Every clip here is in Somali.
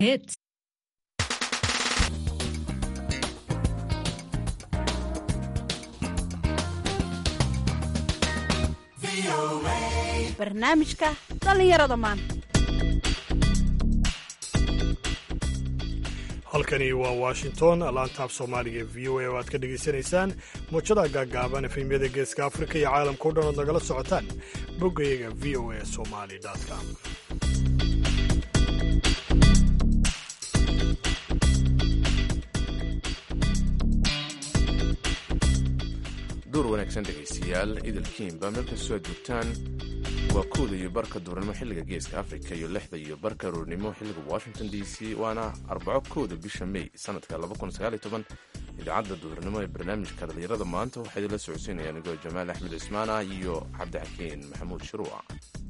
Hits. barnaamijka dhallinyarada maanta halkani waa washington laantaab soomaaliga v o a oo aad ka dhegaysanaysaan muujada gaaggaaban efemyada geeska afrika iyo caalamka o dhan ood nagala socotaan boggayaga v o a somali com duur wanaagsan dhegaystayaal idilkiinba meel kastoo aad joogtaan waa kowda iyo barka duurnimo xilliga geeska afrika iyo lixda iyo barka aroornimo xilliga washington d c waana arbaco kowda bisha may sanadka idaacadda duurnimo ee barnaamijka dhallinyarada maanta waxaa idinla socodsiinaya anigoo jamaal axmed cismaana iyo cabdixakiin maxamuud shuruuc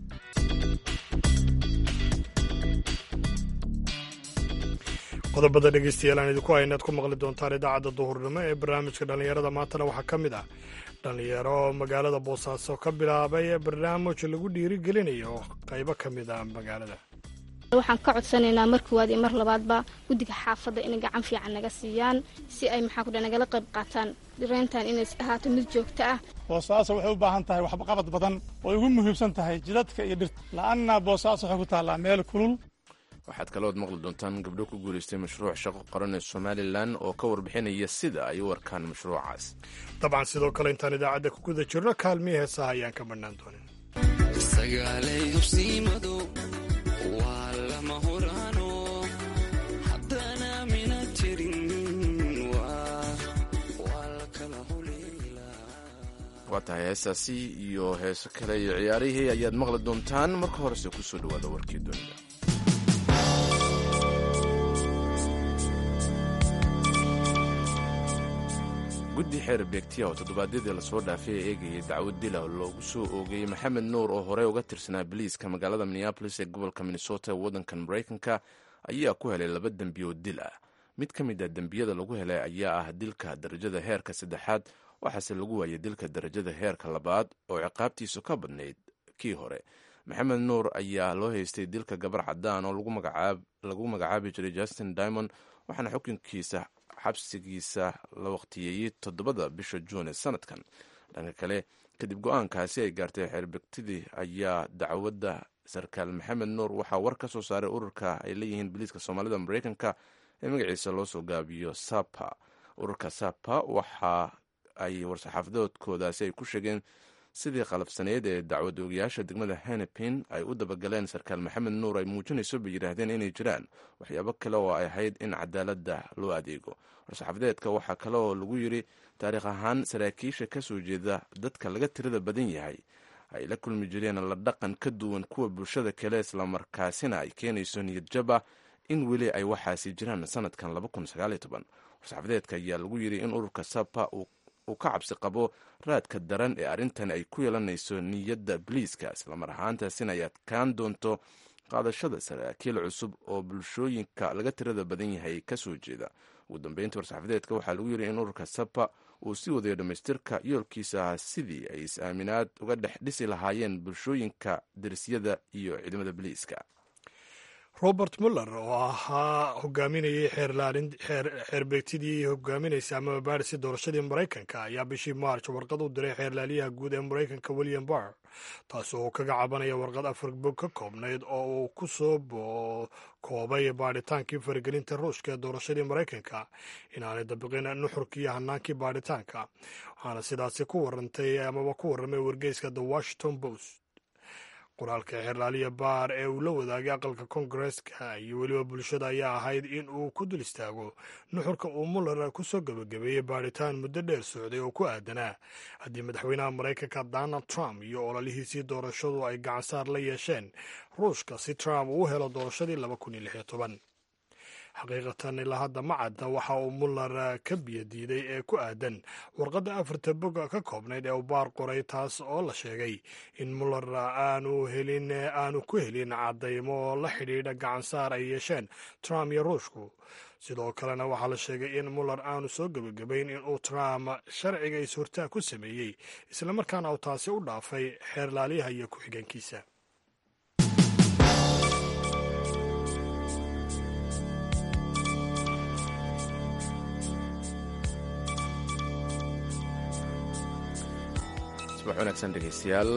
qodobada dhegaystayaal aan idinku haynaad ku maqli doontaan idaacadda duhurnimo ee barnaamijka dhallinyarada maantana waxaa ka mid ah dhallinyaro magaalada boosaaso ka bilaabay barnaamij lagu dhiirigelinayo qaybo ka mid ah magaalada waxaan ka codsanaynaa mar koowaad iyo mar labaadba guddiga xaafadda inay gacan fiican naga siiyaan si ay maxaa kudhe nagala qayb qaataan dhirayntan inay ahaato mid joogto ah boosaaso waxay u baahan tahay waxqabad badan oo ugu muhiimsan tahay jidadka iyo dhirta la'anna boosaaso waxay ku taallaa meel kulul waxaad kalood maqli doontaan gabdho ku guulaystay mashruuc shaqo qaran ee somalilan oo ka warbixinaya sida ay u arkaan mashruucaas dabcan sidoo kale intaan idaacadda ku guda jirno kaalmihii heesaha ayaan ka bannaan doonin sagaalay hubsiimadu waa lama huraano haddana mina jirin waa la kala huleelaa waa tahay heesaasi iyo heeso kale iyo ciyaarihii ayaad maqli doontaan marka horese kusoo dhawaada warkii dunida guddi xeer beegtiya oo toddobaadyadii lasoo dhaafay ee eegayay dacwad dila loogu soo oogayey maxamed nuur oo horey uga tirsanaa biliiska magaalada minneabolis ee gobolka minnesota ee waddankan maraykanka ayaa ku helay laba dembi oo dil ah mid ka mid a dembiyada lagu helay ayaa ah dilka darajada heerka saddexaad waxaase lagu waayay dilka darajada heerka labaad oo ciqaabtiisu ka badnayd kii hore maxamed nuur ayaa loo haystay dilka gabar cadaan oo lagu magacaabi jiray justin dimond waxaana xukunkiisa xabsigiisa la waqtiyeeyey toddobada bisha juun ee sanadkan dhanka kale kadib go-aankaasi ay gaartay xeerbegtidii ayaa dacwadda sarkaal maxamed nuur waxaa war ka soo saaray ururka ay leeyihiin biliiska soomaalida maraykanka ee magaciisa loo soo gaabiyo sapa ururka sapa waxa ay war-saxaafadoodkoodaasi ay ku sheegeen sidii qalabsaneyd ee dacwad oogayaasha degmada henepin ay u dabagaleen sarkaal maxamed nuur ay muujinayso bay yidhaahdeen inay jiraan waxyaabo kale oo ay ahayd in cadaaladda loo adeego war-saxaafadeedka waxaa kale oo lagu yidhi taariikh ahaan saraakiisha ka soo jeeda dadka laga tirada badan yahay ay la kulmi jireen la dhaqan ka duwan kuwa bulshada kale islamarkaasina ay keenayso niyadjaba in weli ay waxaasi jiraan sanadkan war-saxaafadeedka ayaa lagu yidhi in ururka sapa uu ka cabsi qabo raadka daran ee arrintan ay ku yeelanayso niyadda biliiska islamar ahaantaasina ay adkaan doonto qaadashada saraakiil cusub oo bulshooyinka laga tirada badan yahay ka soo jeeda ugu dambeynta war-saxaafadeedka waxaa lagu yidhi in ururka sapa uu sii wadayo dhammaystirka yoolkiisa ah sidii ay is-aaminaad uga dhex dhisi lahaayeen bulshooyinka derisyada iyo ciidamada biliiska robert muller oo ahaa hogaaminayay xeerbeegtidii hogaaminaysa amaba baadhisi doorashadii maraykanka ayaa bishii march warqad u diray xeerlaaliyaha guud ee maraykanka william barr taas oo kaga cabanaya warqad afar bog ka koobnayd oo uu ku soo koobay baadhitaankii faragelinta ruushka ee doorashadii maraykanka inaanay dabiqin nuxurkii hanaankii baadhitaanka waxaana sidaasi ku warantay amaba ku warramay wargeyska the washington post qoraalka xeerlaaliya baar ee uu la wadaagay aqalka koongareska iyo weliba bulshada ayaa ahayd in uu ku dul istaago nuxurka uu muller ku soo gebagabeeyey baadhitaan muddo dheer socday oo ku aadanaa haddii madaxweynaha maraykanka donald trump iyo ololihiisii doorashadu ay gacansaar la yeesheen ruushka si trump uu helo doorashadii xaqiiqatan ilaa hadda ma cadda waxa uu muller ka biyo diiday ee ku aadan warqadda afarta bog ka koobnayd ee uu baar qoray taas oo la sheegay in muller aanu helin aanu ku helin caddaymo la xidhiidha gacansaar ay yeesheen trump iyo ruushku sidoo kalena waxaa la sheegay in muller aanu soo gebagabayn inuu trump sharciga is-hortaag ku sameeyey islamarkaana uu taasi u dhaafay xeerlaaliyaha iyo ku-xigeenkiisa subax wanaagsan dhegeystayaal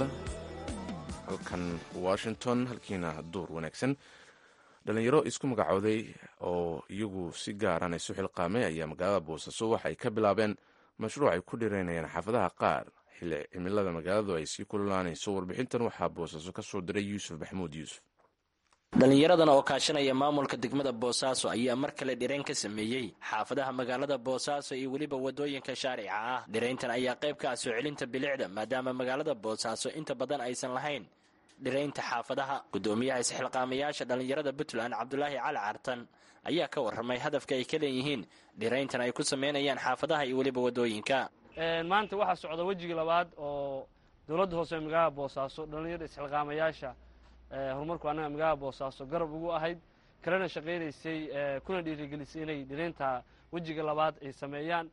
halkan washington halkiina duur wanaagsan dhalinyaro isku magacooday oo iyagu si gaaran isu xilqaamay ayaa magaalada boosaaso waxa ay ka bilaabeen mashruuc ay ku dhireynayaan xaafadaha qaar xilli cimilada magaaladu ay sii kululaanayso warbixintan waxaa boosaaso ka soo diray yuusuf maxamuud yuusuf dhallinyaradan oo kaashanaya maamulka degmada boosaaso ayaa mar kale dhirayn ka sameeyey xaafadaha magaalada boosaaso iyo weliba wadooyinka shaarica ah dhirayntan ayaa qayb ka ah soo celinta bilicda maadaama magaalada boosaaso inta badan aysan lahayn dhiraynta xaafadaha gudoomiyaha isxilqaamayaasha dhallinyarada puntland cabdulaahi cali cartan ayaa ka warramay hadafka ay ka leeyihiin dhirayntan ay ku sameynayaan xaafadaha iyo weliba wadooyinka maanta waxaa socda wejigii labaad oo dowladda hoose ee magaalada boosaaso dhallinyarada isxilqaamayaasha horumarku annaga magaalada boosaaso garab ugu ahayd kalena shaqaynaysay kuna dhiirigelisay inay dhiraynta wejiga labaad ay sameeyaan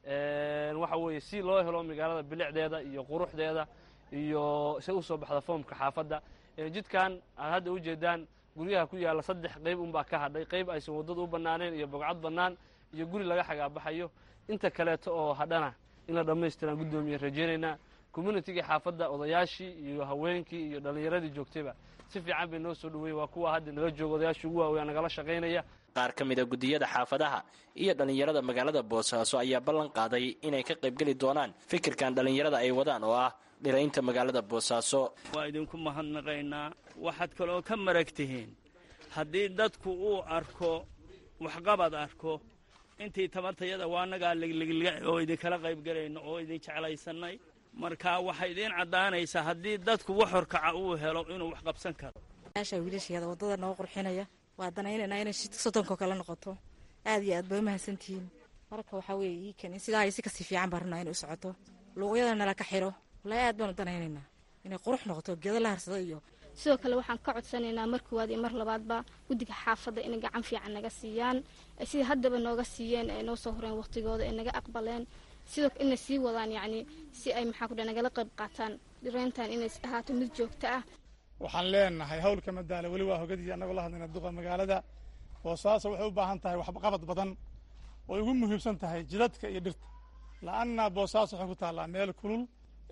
waxa weeye si loo helo magaalada bilicdeeda iyo quruxdeeda iyo se usoo baxda foomka xaafadda jidkan aad hadda ujeedaan guryaha ku yaalla saddex qayb unbaa ka hadhay qayb aysan waddada u bannaanayn iyo bogcad bannaan iyo guri laga xagaabaxayo inta kaleeto oo hadhana in la dhammaystiraan guddoomiye rajaynaynaa communitigii xaafadda odayaashii iyo haweenkii iyo dhallinyaradii joogtayba si fiican bay noo soo dhaweeyey waa kuwa hadda nala jooga odayaashii ugu waaweya nagala shaqaynaya qaar ka mida guddiyada xaafadaha iyo dhallinyarada magaalada boosaaso ayaa ballan qaaday inay ka qaybgeli doonaan fikirkan dhallinyarada ay wadaan oo ah dhiraynta magaalada boosaaso waa idinku mahadnaqaynaa waxaad kaloo ka marag tihiin haddii dadku uu arko waxqabad arko intii tamartayada waa annagaa ligligliga oo idinkala qaybgelayno oo idin jeclaysannay marka waxay idiin caddaanaysaa haddii dadku wax horkaca uu helo inuu wax qabsan karo yaasha wiilasheeda waddada noo qurxinaya waa danaynayna inay soddonko kale noqoto aad iyo aad bay u mahadsantihiin marka waxaa weeye ii kan sidaa si kasii fiican baan rabnaa inay u socoto luuqyada nala ka xiro wallaahi aad baanu danaynaynaa inay qurux noqoto geedo la harsado iyo sidoo kale waxaan ka codsanaynaa mar koowaad iyo mar labaadba guddiga xaafadda inay gacan fiican naga siiyaan sida haddaba nooga siiyeen ay noo soo horeen waqtigooda ay naga aqbaleen sidoo inay sii wadaan yacni si ay maxaa ku dhaha nagala qayb qaataan dhirayntan inay ahaato mid joogto ah waxaan leenahay hawlka madaale weli waa hogadii annagoo la hadlayna duqa magaalada boosaaso waxay u baahan tahay waxqabad badan oo ugu muhiimsan tahay jidadka iyo dhirta la'anna boosaaso waxay ku taallaa meel kulul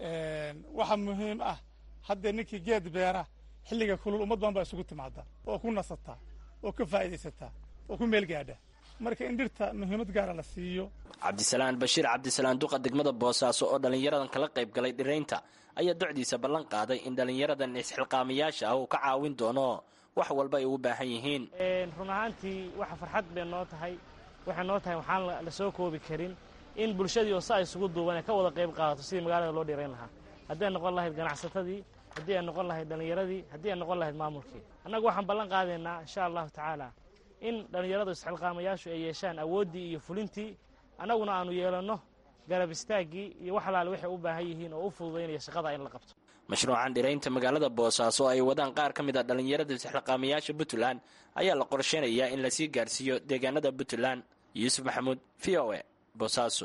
waxa muhiim ah haddee ninkii geed beera xilliga kulul ummad badan baa isugu timaada oo ku nasataa oo ka faa'iidaysataa oo ku meel gaadha marka in dhirta muhiimad gaara la siiyo cabdisalaan bashiir cabdisalaan duqa degmada boosaaso oo dhallinyaradan kala qayb galay dhiraynta ayaa docdiisa ballan qaaday in dhallinyaradan isxilqaamayaasha ah uu ka caawin doono wax walba ay ugu baahan yihiin run ahaantii waxa farxad bay noo tahay waxay noo tahay waxaan la soo koobi karin in bulshadii oo sa isugu duuban ay ka wada qayb qaadato sidii magaalada loo dhirayn lahaa haddii ay noqon lahayd ganacsatadii haddii ay noqon lahayd dhallinyaradii haddii ay noqon lahayd maamulkii annagu waxaan ballan qaadaynaa insha allahu tacaala in dhallinyaradu isxilqaamayaashu ay yeeshaan awooddii iyo fulintii annaguna aanu yeelanno garab istaaggii iyo wax alaale waxay u baahan yihiin oo u fududaynaya shaqada in la qabto mashruucan dhiraynta magaalada boosaaso ay wadaan qaar ka mid a dhallinyarada isxilqaamayaasha puntland ayaa la qorsheynayaa in lasii gaarsiiyo deegaanada puntland yuusuf maxamuud v o e boosaaso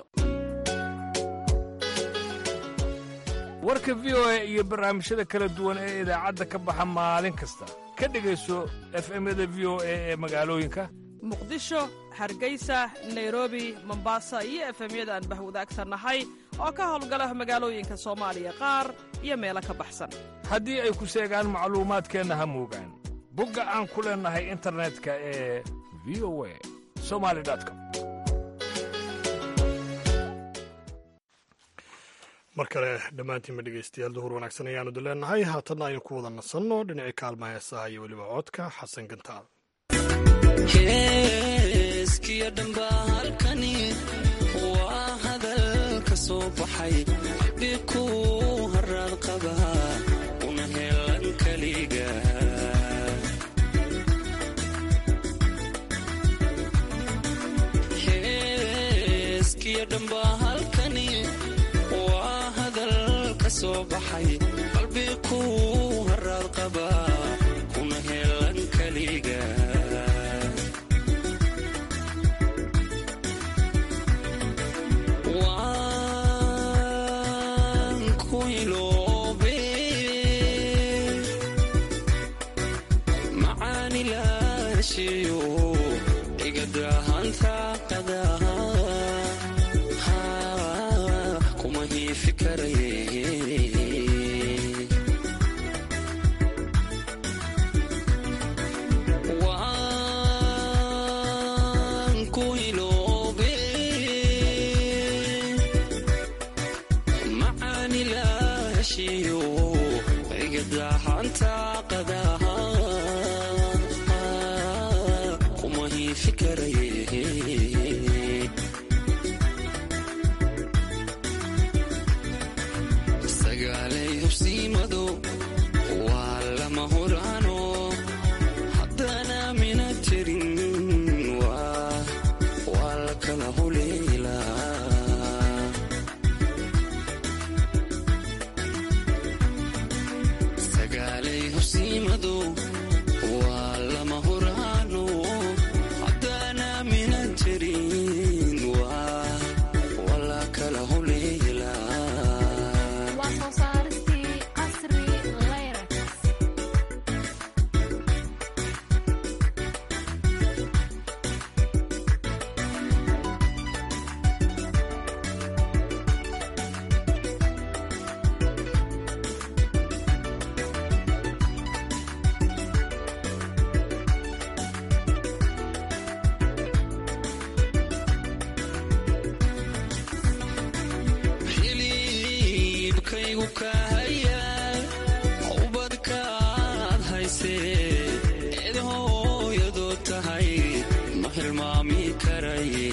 warka v o e iyo barnaamijyada kala duwan ee idaacadda ka baxa maalin kasta ka dhegayso efemyada v o e ee magaalooyinka muqdisho hargeysa nairobi mombasa iyo efemyada aan bahwadaagta nahay oo ka howlgala magaalooyinka soomaaliya qaar iyo meelo ka baxsan haddii ay ku seegaan macluumaadkeenna ha moogaan bogga aan ku leennahay internetka ee v o e somali com mar kale dhammaantiinba dhegaystayaal duhur wanaagsan ayaanu di leenahay haatanna aynu ku wada nasanno dhinacii kaalma heesaha iyo weliba codka xasan gantaal heeskiyo dhambaa halkani waa hadal ka soo baxay qalbi ku haraad qaba una helan keliga heeskiyo dhambaa halkani waa hadal ka soo baxay qalbi ku haraad qaba kuna helan keliga waan ku iloobe macaani laashiyo igadahanta qadaha kuma hiifi karaye iifi karaye sagaalay hubsiimado waa lama horaano haddana mina jirin waa la kala huleelaa sagaalay hubsiimado waa lama horaano haddana mina jirin waa la kala huleelaa waa soo saaristii casri layrax xiliibkaygu ka haya ubadkaad haysee eed hooyadoo tahay ma hilmaami karaye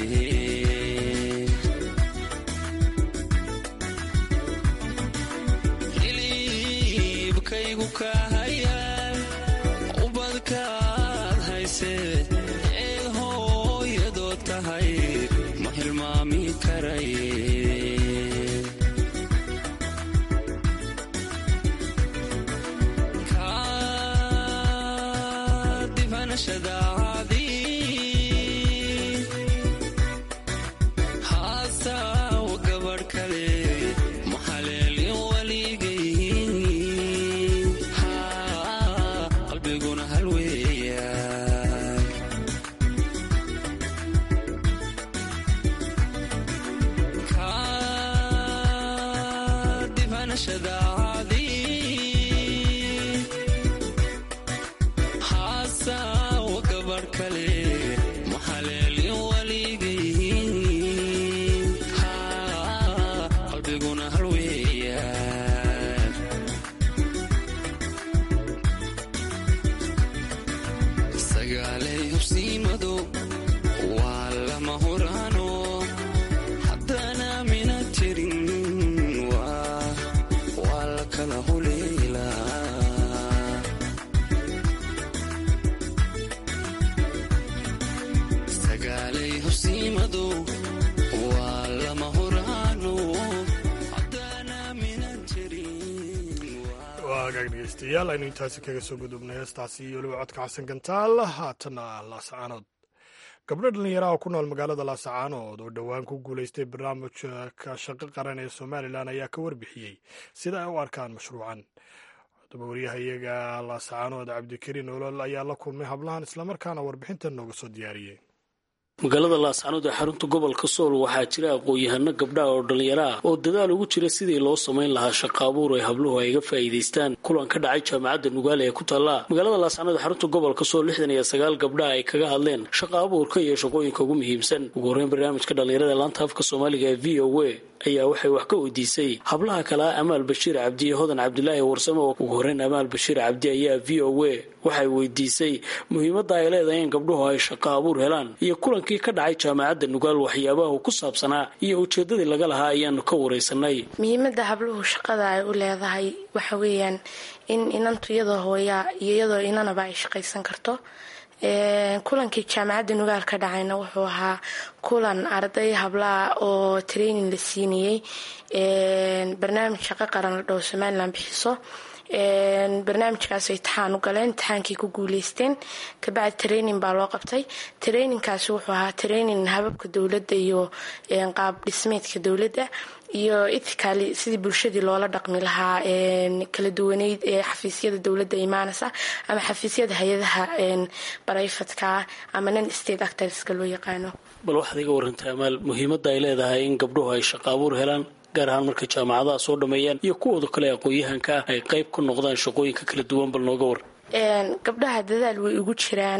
xiliibkaygu ka haya ubadkaad haysee eed hooyadoo tahay ma hilmaami karaye haasaw gabadh kale ma haleelin waligay qalbiguna halweeya dibanashadaadii haasaw gabadh kale ma haleelin waligay qalbiguna halweeya sagaalay hubsiimado waa lama horaano haddana mina jirin waa la kala huleelaa sagaalay hubsiimado waa lama horaano haddana mina jirin waa agaag dhegeystayaal aynu intaasi kaga soo gudubnay heestaasi iyo weliba codka xasan gantaal haatana laasacaanood gabdho dhallinyaraha oo ku nool magaalada laasacaanood oo dhowaan ku guulaystay barnaamijka shaqo qaran ee somalilan ayaa ka warbixiyey sida ay u arkaan mashruucan haddaba wariyaha iyaga laasacaanood cabdikariin olol ayaa la kulmay hablahan islamarkaana warbixintan nooga soo diyaariyey magaalada laascanood ee xarunta gobolka sool waxaa jira aqoon-yahano gabdhaha oo dhallinyaro ah oo dadaal ugu jira sidii loo samayn lahaa shaqa abuur ay habluhu ay ga faa'iidaystaan kulan ka dhacay jaamacadda nugaale ee ku taalla magaalada laascanood ee xarunta gobolka sool lixdan iyo sagaal gabdhaha ay kaga hadleen shaqa abuurka iyo shaqooyinka ugu muhiimsan ugu horreyn barnaamijka dhallinyarada laanta afka soomaaliga ee v o a ayaa waxay wax ka weydiisay hablaha kale ah amaal bashiir cabdi iyo hodan cabdilaahi warsame oo ugu horreyn amaal bashiir cabdi ayaa v o a waxay weydiisay muhiimadda ay leedahay in gabdhuhu ay shaqo abuur helaan iyo kulankii ka dhacay jaamacadda nugaal waxyaabaha ku saabsanaa iyo ujeeddadii laga lahaa ayaanu ka waraysanay muhiimadda habluhu shaqada ay u leedahay waxa weeyaan in inantu iyadoo hooyaa iyo iyadoo inanaba ay shaqaysan karto kulankii jaamacadda nugaal ka dhacayna wuxuu ahaa kulan arday hablaha oo training la siinayey barnaamij shaqo qaran la dhaho somalilan bixiso barnaamijkaas ay taxaan u galeen taxaankii ku guuleysteen kabacdi training baa loo qabtay trainingkaasi wuxuu ahaa training hababka dowladda iyo qaab dhismeedka dowladda iyo ithicali sidii bulshadii loola dhaqmi lahaa kala duwaneyd ee xafiisyada dowladda imaanaysa ama xafiisyada hay-adaha barayfadka ama non state actorska loo yaqaano bal waxaad iga warantay amaal muhiimadda ay leedahay in gabdhuhu ay shaqo abuur helaan gaar ahaan markay jaamacadaha soo dhammeeyaan iyo kuwooda kale aqoon-yahanka ah ay qayb ka noqdaan shaqooyinka kala duwan bal nooga war gabdhaha dadaal way ugu jiraan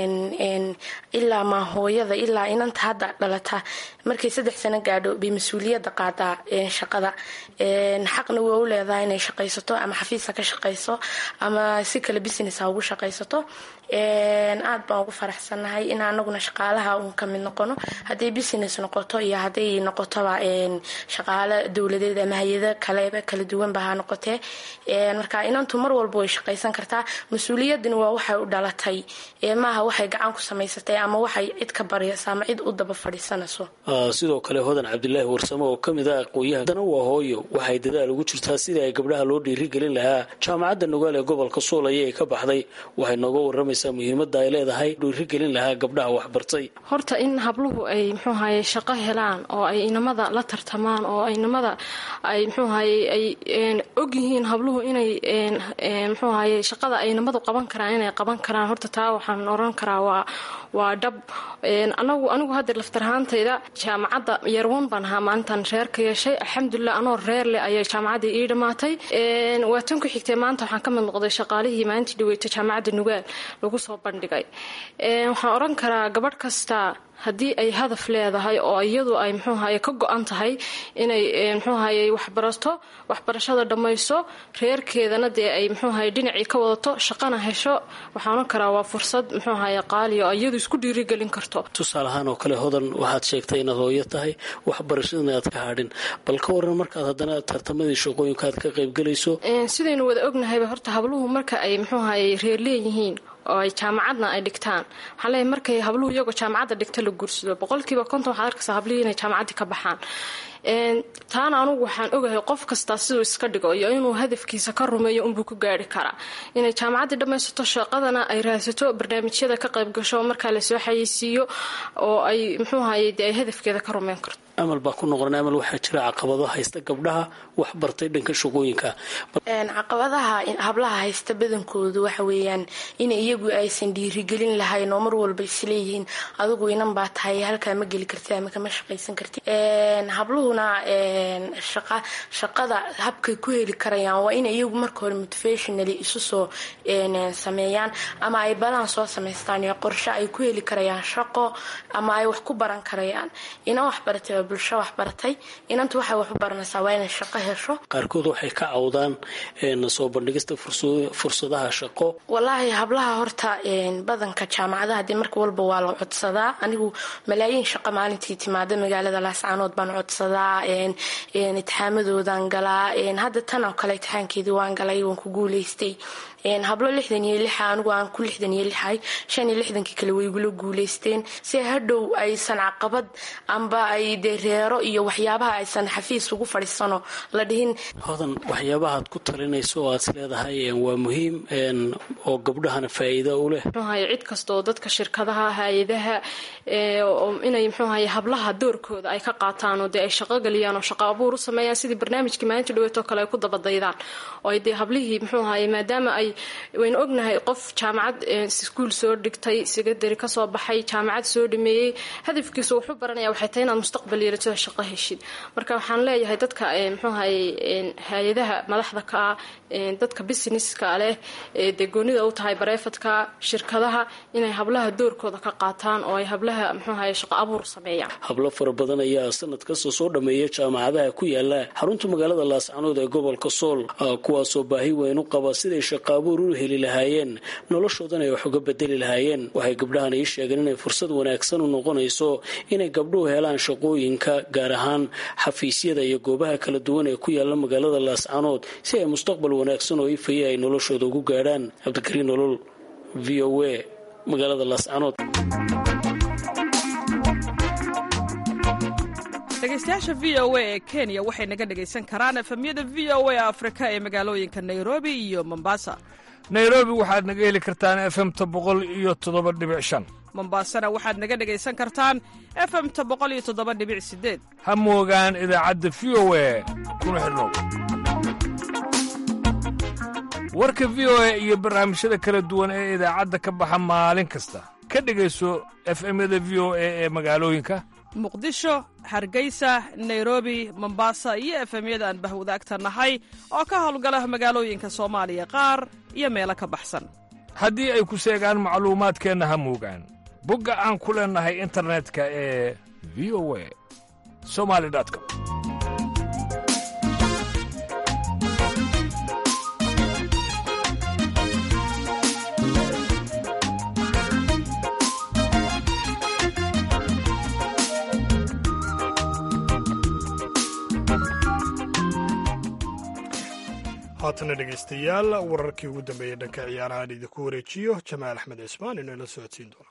ilaa maa hooyada ilaa inanta hadda dhalata markay saddex sano gaadho bay mas-uuliyadda qaadaa shaqada xaqna waa u leedahay inay shaqaysato ama xafiisa ka shaqayso ama si kale business ha ugu shaqaysato aad baan ugu faraxsannahay in anaguna shaqaalaha uun ka mid noqono hadday business noqoto iyo hadday noqotoba shaqaalo dowladeed ama hay-ado kaleba kala duwanba ha noqotee marka inantu mar walba way shaqaysan kartaa mas-uuliyadani waa waxay u dhalatay maaha waxay gacan ku samaysatay ama waxay cid ka baryayso ama cid u daba fadhiisanayso sidoo kale hodan cabdilaahi warsame oo kamid ah aqoon-yahan haddana waa hooyo waxay dadaal ugu jirtaa sidii ay gabdhaha loo dhiirigelin lahaa jaamacadda nugaal ee gobolka sool ayay ka baxday waxay nooga waramaysaa muhiimadda ay leedahay dhiirigelin lahaa gabdhaha waxbartay horta in habluhu ay muxuu haye shaqo helaan oo ay inamada la tartamaan oo inamada ay muxuu haye ay ogyihiin habluhu inay muxuu haye shaqada ay inamadu qaban karaan inay qaban karaan horta taa waxaan oran karaa waa waa dhab anagu anigu hadda laftarahaantayda jaamacadda yarwan baan ahaa maalintan reer ka yeeshay alxamdulilah anoo reer leh ayay jaamacaddii ii dhammaatay waa tan ku xigtay maanta waxaan ka mid noqday shaqaalihii maalintii dhaweyta jaamacadda nugaal lagu soo bandhigay waxaan oran karaa gabadh kasta haddii ay hadaf leedahay oo iyadu ay muxuu haye ka go-an tahay inay muxuu haye waxbarato waxbarashada dhammayso reerkeedana dee ay muxuu haye dhinacii ka wadato shaqana hesho waxaan oran karaa waa fursad muxuu haye qaaliya oo iyadu isku dhiirigelin karto tusaale ahaan oo kale hodan waxaad sheegtay inaad hooyo tahay waxbarashadana aad ka hadhin bal ka waran markaad haddana tartamadii shaqooyinka aad ka qaybgelayso sidaynu wada ognahayba horta habluhu marka ay muxuu haye reer leeyihiin oo ay jaamacadna ay dhigtaan waxaa leeyahay markay habluhu iyagoo jaamacadda dhigta la guursado boqolkiiba konton waxaad arkaysaa hablihii inay jaamacaddii ka baxaan taana anugu waxaan ogahay qof kastaa siduu iska dhigo iyo inuu hadafkiisa ka rumeeyo unbuu ku gaari karaa inay jaamacaddii dhammaysato shaqadana ay raadsato barnaamijyada ka qayb gasho markaa lasoo xayeysiiyo oo ay muxuu haye dee ay hadafkeeda ka rumeyn karto amal baa ku noqon amal waxaa jira caqabado haysta gabdhaha wax bartay dhanka shaqooyinka caqabadaha hablaha haysta badankoodu waxa weeyaan in iyagu aysan dhiirigelin lahayn oo mar walba isleeyihiin adigu inan baa tahay halkaa ma geli kartid ama kama shaqaysan kartid habluhuna shaqada habkay ku heli karayaan waa in iyagu marka hore motivationally isu soo sameeyaan ama ay balaan soo samaystaan iyo qorshe ay ku heli karayaan shaqo ama ay wax ku baran karayaan ina wax baratay bulsho waxbaratay inantu waxay wax u baranaysaa waa inay shaqo hesho qaarkood waxay ka cawdaan soo bandhigista fursadaha shaqo walaahi hablaha horta badanka jaamacadaha dee marka walba waa la codsadaa anigu malaayiin shaqo maalintii timaada magaalada laascaanood baan codsadaa itixaamadoodan galaa hadda tan oo kale itixaankeedii waan galay waan ku guuleystay hablo lixdan iyo lixa anigu aan ku lixdan iyo lixahay shan iyo lixdankii kale way igula guuleysteen si hadhow aysan caqabad amba ay dee reero iyo waxyaabaha aysan xafiis ugu fadhiisano la dhihin hodan waxyaabahaad ku talinayso oo aad is leedahay waa muhiim oo gabdhahana faa'iido u leh muxuuhaye cid kasta oo dadka shirkadaha hay-adaha inay muxuuhaye hablaha doorkooda ay ka qaataan oo dee ay shaqo geliyaan oo shaqo abuur u sameeyaan sidii barnaamijkii maalinta dhaweetoo kale ay ku dabadaydaan oo ay dee hablihii muxuuhaye maadaama ay waynu ognahay qof jaamacad iskuul soo dhigtay secondary kasoo baxay jaamacad soo dhameeyey hadafkiisu wuxuu baranaya waxay tahay inaad mustaqbal yeelatoda shaqo heshid marka waxaan leeyahay dadka muxuuhaye hay-adaha madaxda ka ah dadka businesska leh dee goonida u tahay bareefadka shirkadaha inay hablaha doorkooda ka qaataan oo ay hablaha muxuuhaye shaqo abuur sameeyaan hablo fara badan ayaa sanad kasta soo dhameeya jaamacadaha ku yaala xarunta magaalada laascanood ee gobolka sool kuwaasoo baahi weyn u qaba siday shaqo abuur u heli lahaayeen noloshoodan ay wax uga bedeli lahaayeen waxay gabdhahan ii sheegeen inay fursad wanaagsan u noqonayso inay gabdhuhu helaan shaqooyinka gaar ahaan xafiisyada iyo goobaha kala duwan ee ku yaala magaalada laascanood si ay mustaqbal wanaagsan oo ifaya ay noloshooda ugu gaadhaan cabdikariin nolol v o a magaalada laascanood dhegeystayaasha v o a ee kenya waxay naga dhegaysan karaan efemyada v o a afrika ee magaalooyinka nairobi iyo mombasa nairobi waxaad naga heli kartaan efemta boqol iyo toddoba dhibic shan mombasana waxaad naga dhegaysan kartaan efemta boqol iyo toddoba dhibic sideed ha moogaan idaacadda v o a kuna xidhnow warka v o a iyo barnaamijyada kala duwan ee idaacadda ka baxa maalin kasta ka dhegayso efemyada v o a ee magaalooyinka muqdisho hargeysa nairobi mombasa iyo efemyada aan bahwadaagta nahay oo ka howlgala magaalooyinka soomaaliya qaar iyo meelo ka baxsan haddii ay ku seegaan macluumaadkeenna ha moogaan bogga aan ku leennahay internetka ee v o a somali com haatana dhegaystayaal wararkii ugu dambeeyey dhanka ciyaarahaan idinku wareejiyo jamaal axmed cismaan inuu ila socodsiin doono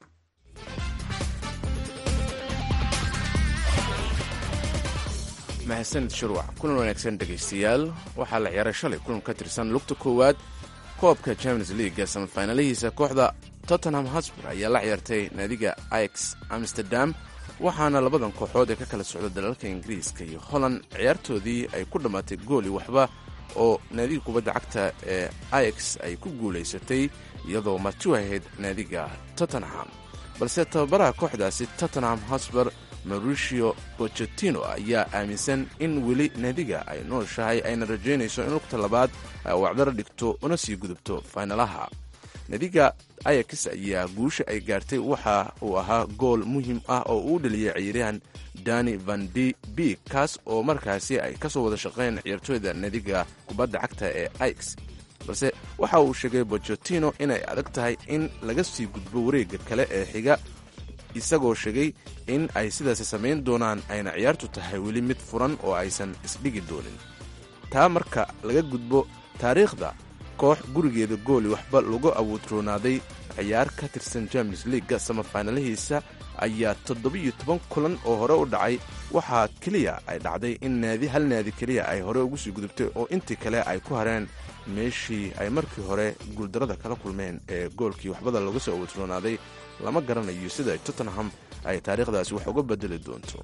mahadsanid shurwac kulan wanaagsan dhegaystayaal waxaa la ciyaaray shalay kulan ka tirsan lugta koowaad koobka champions leaga samafaynalihiisa kooxda tottenham hosbur ayaa la ciyaartay naadiga ix amsterdam waxaana labadan kooxood ee ka kala socda dalalka ingiriiska iyo holland ciyaartoodii ay ku dhammaatay gooli waxba oo naadiga kubadda cagta ee ix ay ku guulaysatay iyadoo marti ahayd naadiga tottenham balse tababaraha kooxdaasi tottenham hosber mauricio bochetino ayaa aaminsan in weli naadiga ay nooshahay ayna rajaynayso in lugta labaad ay wacdaro dhigto una sii gudubto faynalaha naadiga ayax ayaa guusha ay gaartay waxa uu ahaa gool muhiim ah oo uu dhaliyay ciyaaryahan dani van d b kaas oo markaasi ay ka soo wada shaqeyn ciyaartooyda naadiga kubadda cagta ee ix balse waxa uu sheegay bochetino inay adag tahay in laga sii gudbo wareegga kale ee xiga isagoo sheegay in ay sidaasi samayn doonaan ayna ciyaartu tahay weli mid furan oo aysan isdhigi doonin taa marka laga gudbo taariikhda koox gurigeeda gooli waxba lagu awoodroonaaday ciyaar ka tirsan champions leaga samafaynalihiisa ayaa toddobiyo toban kulan oo hore u dhacay waxaa keliya ay dhacday in naadi hal naadi keliya ay hore ugu sii gudubtay oo intii kale ay ku hareen meeshii ay markii hore guuldarada kala kulmeen ee goolkii waxbada laga soo awoodroonaaday lama garanayo sida tottenham ay taariikhdaasi wax uga bedeli doonto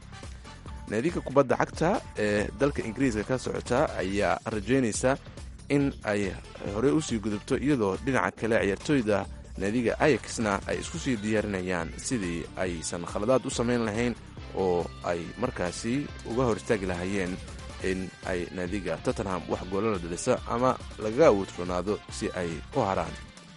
naadiga kubadda cagta ee dalka ingiriiska ka socota ayaa rajaynaysa in ay horey usii gudubto iyadoo dhinaca kale ciyaartooyda naadiga ayaxna ay isku sii diyaarinayaan sidii aysan khaladaad u samayn lahayn oo ay markaasi uga hor istaagi lahaayeen in ay naadiga tottenham wax goolala dhaliso ama lagaga awoodroonaado si ay u haraan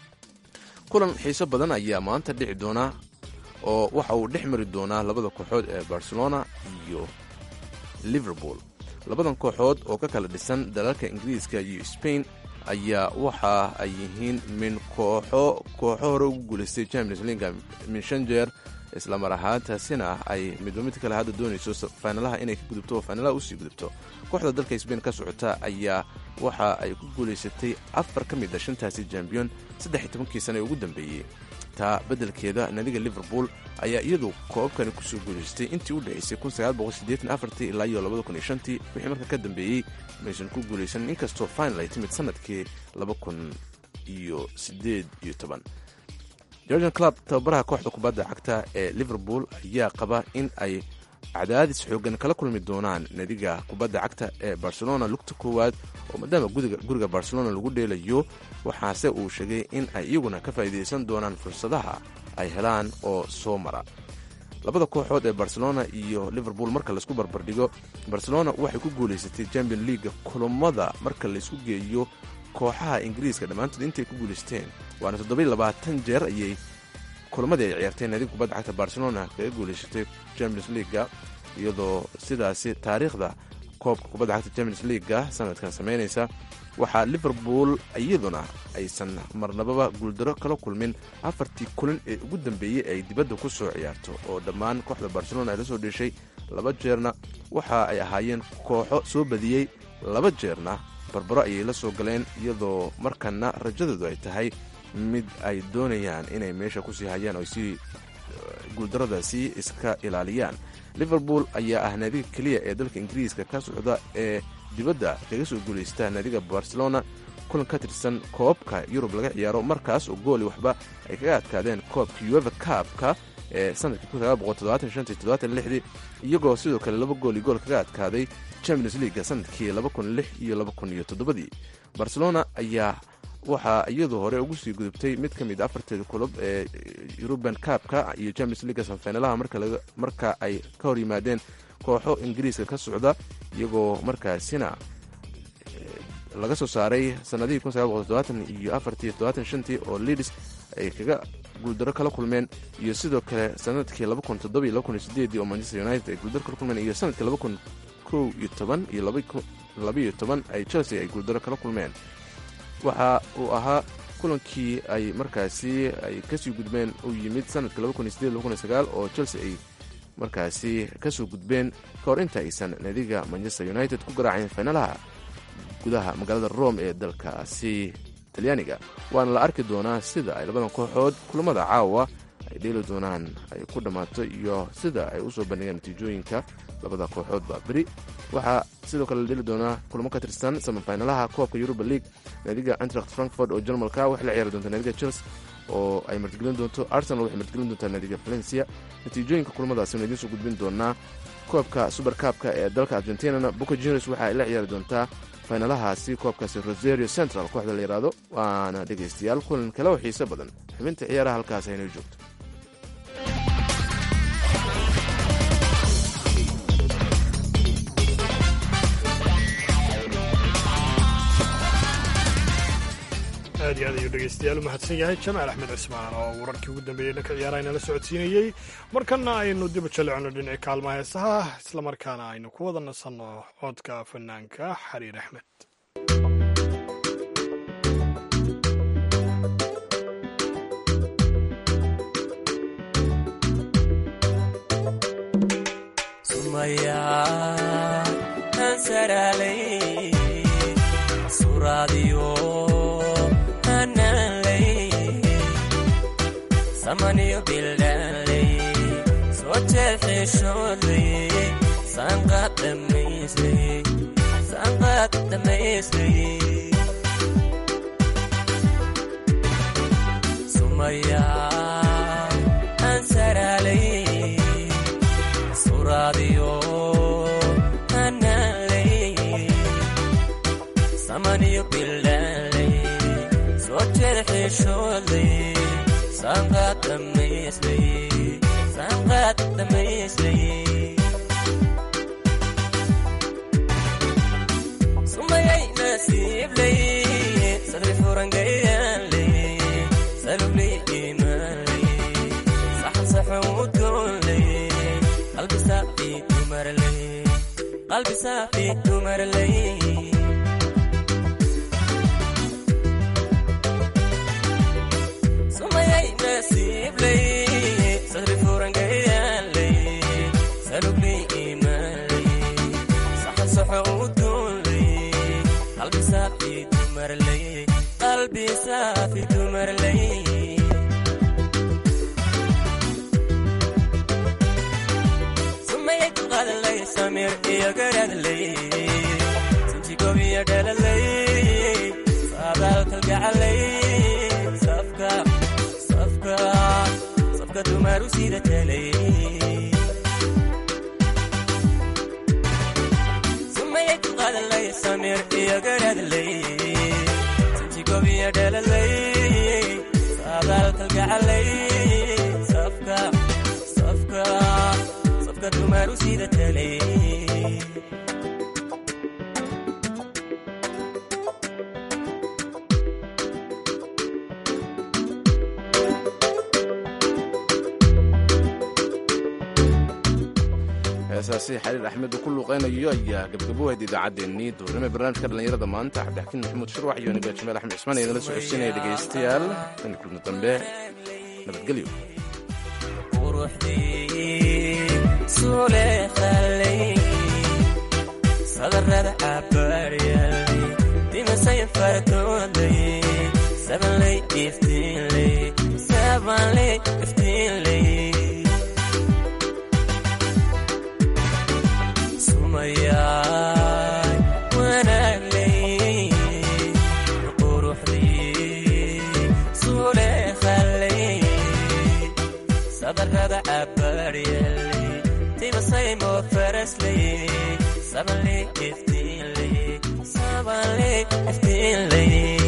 kulan xiiso badan ayaa maanta dhici doona oo waxa uu dhex mari doonaa labada kooxood ee barcelona iyo liverpool labadan kooxood oo ka kala dhisan dalalka ingiriiska iyo spain ayaa waxa ay yihiin min kooxo kooxo hore ugu guulaystay champions leaga min shan jeer islamar ahaantaasina ay midba mid kale hadda doonayso faynalaha inay ka gudubto oo faynalaha usii gudubto kooxda dalka sbain ka socota ayaa waxa ay ku guulaysatay afar ka mid a shantaasi jambiyon saddex iyo tobankii sana ee ugu dambeeyey taa beddelkeeda naadiga liverpool ayaa iyadu koobkani kusoo guulaystay intii u dhexaysay ilaa iyo wixii marka ka dambeeyey maysan ku guulaysan inkastoo final ay timid sanadkii georgian club tababaraha kooxda kubadda cagta ee liverpool ayaa qaba in ay cadaadis xoogan kala kulmi doonaan naadiga kubadda cagta ee barcelona lugta koowaad oo maadaama guriga barcelona lagu dheelayo waxaase uu sheegay in ay iyaguna ka faa'iidaysan doonaan fursadaha ay helaan oo soo mara labada kooxood ee barcelona iyo liverpool marka laisku barbardhigo barcelona waxay ku guulaysatay champion leaga kulammada marka laysku geeyo kooxaha ingiriiska dhammaantood intay ku guulaysteen waana toddobaylabaatan jeer ayay kulamadii ay ciyaarteen naadiga kubadda cagta barcelona kaga guulaysatay champions leaga iyadoo sidaasi taariikhda koobka kubadda cagta champions leaga sanadkan samaynaysa waxaa liverpool iyaduna aysan marnababa guuldaro kala kulmin afartii kulan ee ugu dambeeyey ay dibadda ku soo ciyaarto oo dhammaan kooxda barcelona ay la soo dheeshay laba jeerna waxa ay ahaayeen kooxo soo badiyey laba jeerna barbaro ayay la soo galeen iyadoo markana rajadoodu ay tahay mid ay doonayaan inay meesha kusii hayaan oo si guuldaradaasi iska ilaaliyaan liverpool ayaa ah naadiga keliya ee dalka ingiriiska ka socda ee dibadda kaga soo guulaysta naadiga barcelona kulan ka tirsan koobka yurub laga ciyaaro markaas oo gooli waxba ay kaga adkaadeen koobka ueva kaabka ee sanadkii iyagoo sidoo kale laba gooli gool kaga adkaaday champions leaga sanadkii iyo toddobadii barcelona ayaa waxaa iyadu hore ugu sii gudubtay mid ka mid afarteeda kulub ee euruban kaabka iyo champions leaga sanfaynalaha marka ay ka hor yimaadeen kooxo ingiriiska ka socda iyagoo markaasina laga soo saaray sanadihii iyo afartii shantii oo lidis ay kaga guuldaro kala kulmeen iyo sidoo kale sanadkii oo manchester united ay guuldaro kala kulmeen iyo sanadkii iyo ay chelsea ay guuldaro kala kulmeen waxa uu ahaa kulankii ay markaasi ay kasii gudbeen uu yimid sanadka oo chelsea ay markaasi kasoo gudbeen ka hor inta aysan naadiga manchester united ku garaaceen faynalaha gudaha magaalada rome ee dalkaasi talyaaniga waana la arki doonaa sida ay labadan kooxood kulamada caawa ay dheeli doonaan ay ku dhammaato iyo sida ay usoo bandhigaan natiijooyinka labada kooxoodba beri waxaa sidoo kale la dheli doonaa kulamo ka tirsan samafinalaha koobka yuruba league naadiga antracht frankfort oo jarmalka waxay la ciyaari doontaa naadiga chelsea oo ay martigelin doonto arsenal waxay martigelin doontaa naadiga valencia natiijooyinka kulamadaasi waan idiin soo gudbin doonaa koobka supercabka ee dalka argentinana boca juniors waxa ay la ciyaari doontaa finalahaasi koobkaasi rosario central kooxda la yidhaahdo waana dhegaystayaal kulan kale oo xiise badan xubinta ciyaaraha halkaas aynoo joogto aad iyo aad ayuu dhegaystayaal u mahadsan yahay jamaal axmed cismaan oo wararkii ugu dambeeyey dhanka ciyaaraha inala socodsiinayey markana aynu dib u jallecno dhinaci kaalmaha heesaha islamarkaana aynu ku wada nasanno codka fanaanka xariir axmed samaniyo bildhaanley soo jeexeeshoodley saanqaad dhammaysley saanqaad dhammaysley sumaya ansaraaley suraadiyo hanaaley samaniyo bildhaanley soo jeexeeshoodley sanqaad dhammaysley sanqaad dhammaysley sumayay nasiibley sadri furangayaanley salubley iimaanley saxan saxon udoonley qalbi saafi dumarley qalbi saafi dumarley sadri furangayaanley salubley iimaanley saxan saxo udoonley qalbi saafi dumarley qalbi saafi dumarley sumayay dulqaadley samir iyo garadley sinjigob iyo dhalaley saadaalkalgacaley safka safka dumaru sida taley sumayay dulqaadley samir iyo garadley sinjigob iyo dhalaley saadaalkalgacaley safka safka safka dumaru sida taley heesaasi xaliil axmed uu ku luuqaynayo ayaa gabgaboweyd idaacaddeenii duurnimo barnaamijka dhallinyarada maanta cabdixakiin maxamuud shirwax iyo aniga jamaal axmed cismaan ee nala socodsiinaya dhegaystayaal tan kulmi dambe nabadgelyo sadarada cabaryaley dimasay fardoodley sabanley iftiinley sabanley iftiinley sumayaay wanaagley quruxdii suleekhaley sadarada cabaryaley timasaymo farasley sabanley iftiinley sabanley iftiinley